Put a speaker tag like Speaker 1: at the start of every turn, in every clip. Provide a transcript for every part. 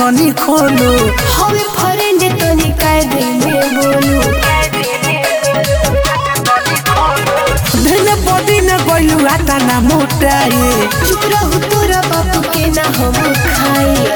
Speaker 1: तनी खोलो
Speaker 2: हवे फ्रेंड तनी कायदे में बोलू
Speaker 1: धन बॉडी न गइलू आता ना मोटाए
Speaker 2: चुप रहू तोरा बापू के ना हम खाए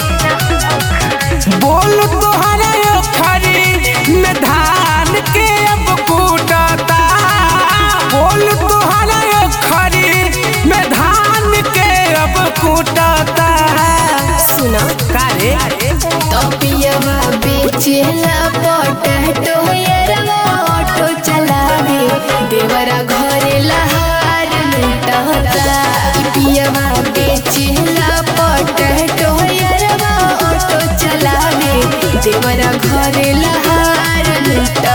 Speaker 1: बोल तोहरा खरी में धान के अब कूटता बोल तोहरा खरी में धान के अब कूटता
Speaker 2: सुना
Speaker 1: कारे
Speaker 2: तपियवा बेचेला पोटैटो यरवा ऑटो चलावे देवरा घरे लहार लुटता पियवा बेचेला पोटैटो यरवा ऑटो चलावे देवरा घरे लहार लुटता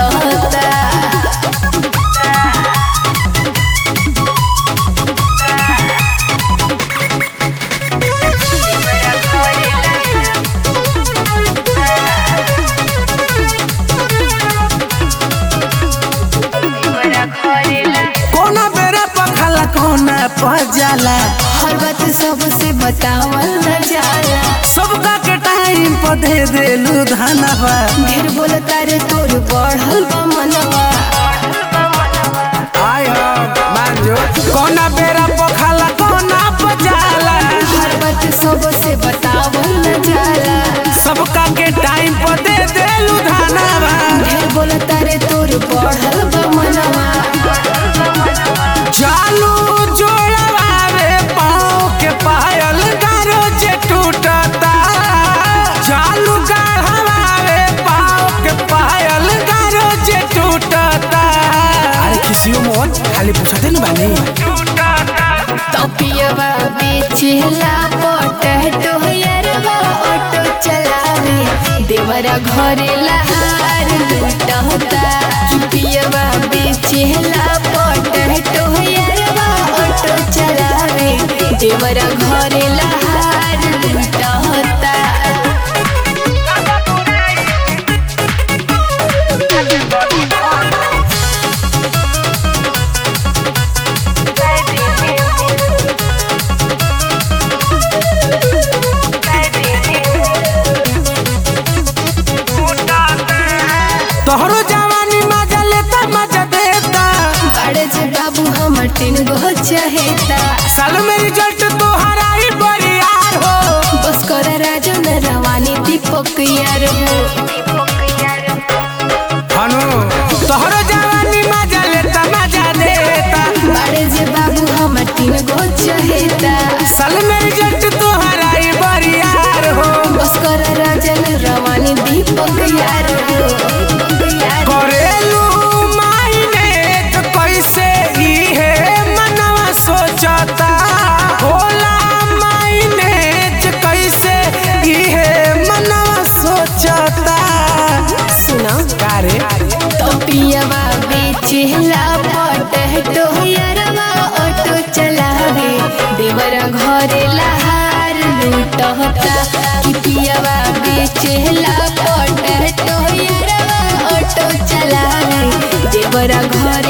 Speaker 1: कोना बेरा पखला कोना पजाला
Speaker 2: हर बात सबसे बतावल न जाला
Speaker 1: सबका के टाइम पर दे देलू धनवा
Speaker 2: ढेर बोलता रे तोर बढ़ल बा मनवा
Speaker 1: आय मांजो कोना बेरा पखला कोना पजाला
Speaker 2: हर बात सबसे बतावल न जाला
Speaker 1: सबका के टाइम पर दे देलू धनवा
Speaker 2: ढेर बोलता रे तोर बढ़ल बा मनवा
Speaker 1: चालू जोड़वा रे पाँव के पायल गारो जे टूटता चालू गढ़वा रे पाँव के पायल गारो जे टूटता अरे किसी मोहन खाली पूछते न बानी
Speaker 2: तपियवा बेचेला पोटैटो यरवा ऑटो चलावे देवरा घरे लहार लुटता पियवा बेचेला पोटैटो यरवा ऑटो चलावे देवरा घरे लहार लुटता
Speaker 1: तोहरो जवानी मजा लेता मजा देता
Speaker 2: बड़े जे बाबू हमर तीन गो चहेता
Speaker 1: साल में रिजल्ट तोहरा ही बरियार हो
Speaker 2: बस कर राजन रवानी दीपक यार हो
Speaker 1: हनु तोहरो जवानी मजा लेता मजा देता
Speaker 2: बड़े जे बाबू हमर तीन गो चहेता
Speaker 1: साल में रिजल्ट तोहरा ही बरियार हो
Speaker 2: बस कर राजन रवानी दीपक यार हो
Speaker 1: करेलू मायने तो कैसे ही है मनवा सोचता होला मायने तो कैसे ही है मनवा सोचता
Speaker 2: सुना
Speaker 1: कारे
Speaker 2: तो पियवा बेचेला पोटैटो यरवा ऑटो चलावे देवरा घरे लहार लूटता कि पियवा बेचेला पोटैटो यरवा ऑटो चलावे देवरा घर